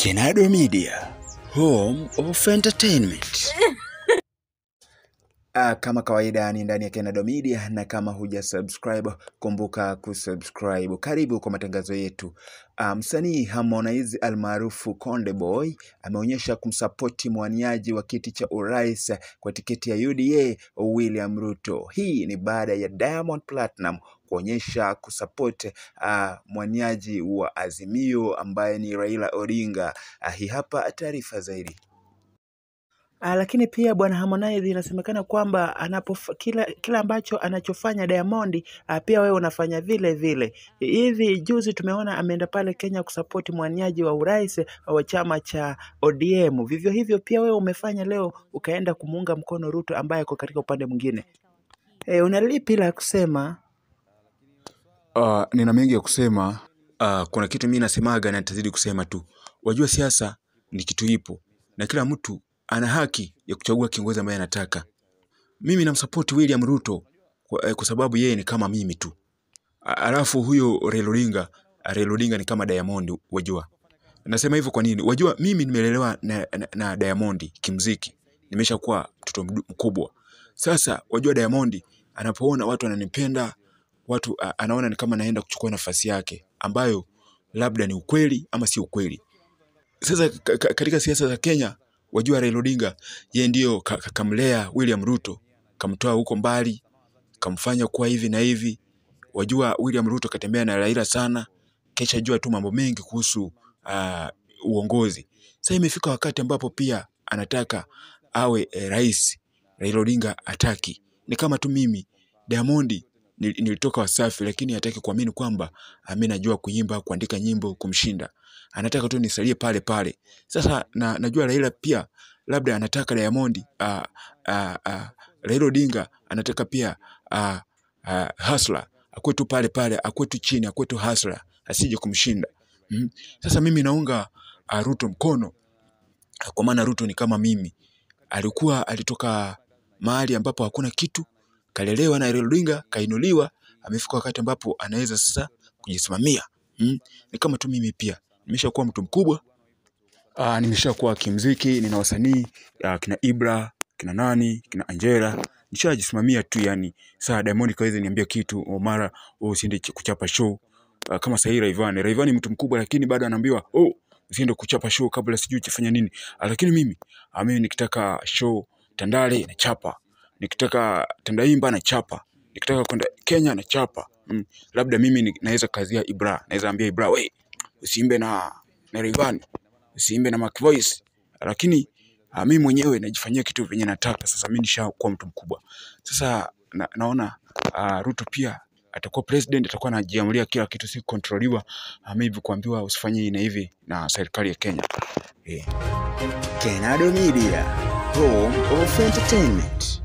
Kenado Media, home of entertainment. Ah, kama kawaida ni ndani ya Kenado Media, na kama huja subscribe kumbuka kusubscribe. Karibu kwa matangazo yetu. Ah, msanii Harmonize almaarufu Konde Boy ameonyesha kumsapoti mwaniaji wa kiti cha urais kwa tiketi ya UDA William Ruto. Hii ni baada ya Diamond Platinum kuonyesha kusapoti ah, mwaniaji wa Azimio ambaye ni Raila Odinga. Ah, hii hapa taarifa zaidi. Ah, lakini pia bwana Harmonize inasemekana kwamba anapof kila, kila ambacho anachofanya Diamond ah, pia wewe unafanya vile vile. Hivi juzi tumeona ameenda pale Kenya kusapoti mwaniaji wa urais wa chama cha ODM. Vivyo hivyo pia wewe umefanya leo ukaenda kumuunga mkono Ruto ambaye ako katika upande mwingine. E, una lipi la kusema? Uh, nina mengi ya kusema. Uh, kuna kitu mimi nasemaga na nitazidi kusema tu. Wajua siasa ni kitu ipo na kila mtu ana haki ya kuchagua kiongozi ambaye anataka. Mimi namsupport William Ruto kwa, eh, kwa sababu yeye ni kama mimi tu. A- Alafu huyo Raila Odinga, Raila Odinga ni kama Diamond, wajua. Nasema hivyo kwa nini? Wajua mimi nimelelewa na, na, na Diamond kimziki. Nimeshakuwa mtoto mdu- mkubwa. Sasa wajua Diamond anapoona watu wananipenda, watu a, anaona ni kama naenda kuchukua nafasi yake ambayo labda ni ukweli ama si ukweli. Sasa ka- ka- katika siasa za Kenya, wajua Raila Odinga yeye ndio ka- ka- kamlea William Ruto, kamtoa huko mbali, kamfanya kuwa hivi na hivi. Wajua William Ruto katembea na Raila sana, kesha jua tu mambo mengi kuhusu uh, uongozi. Sasa imefika wakati ambapo pia anataka awe eh, rais. Raila Odinga hataki. Ni kama tu mimi Diamond nil- nilitoka Wasafi, lakini hataki kuamini kwamba ah, mimi najua kuimba, kuandika nyimbo kumshinda. Anataka tu nisalie pale pale. Sasa na, najua Raila pia labda anataka Diamond uh, uh, uh, Raila Odinga anataka pia uh, uh, Hustler akuwe tu pale pale, akuwe tu chini, akuwe tu Hustler asije kumshinda. Mm. Sasa mimi naunga uh, Ruto mkono kwa maana Ruto ni kama mimi, alikuwa alitoka mahali ambapo hakuna kitu, kalelewa na Raila Odinga, kainuliwa, amefika wakati ambapo anaweza sasa kujisimamia. Mm. Ni kama tu mimi pia nimeshakuwa mtu mkubwa Uh, nimeshakuwa kimziki, nina wasanii uh, kina Ibra, kina nani, kina Angela. Nishajisimamia tu yani. Saa Diamond kaweza niambia kitu, oh, mara oh, usiende ch- kuchapa show. Uh, kama sahii Rayvanny. Rayvanny ni mtu mkubwa lakini bado anaambiwa, "Oh, usiende kuchapa show kabla sijui uchafanya nini." Uh, lakini mimi, uh, mimi nikitaka show Tandale nachapa. Nikitaka Tandaimba nachapa. Nikitaka kwenda Kenya nachapa. Mm. Labda mimi ni- naweza kazia Ibra, naweza ambia Ibra, "We, usiimbe na na Rayvanny." usiimbe na Mac Voice, lakini uh, mimi mwenyewe najifanyia kitu venye nataka. Sasa mimi nishakuwa mtu mkubwa sasa, na, naona uh, Ruto pia atakuwa president, atakuwa anajiamulia kila kitu, si kontroliwa uh, maybe kuambiwa usifanye hii na hivi na serikali ya Kenya eh. Kenado Media, home of entertainment.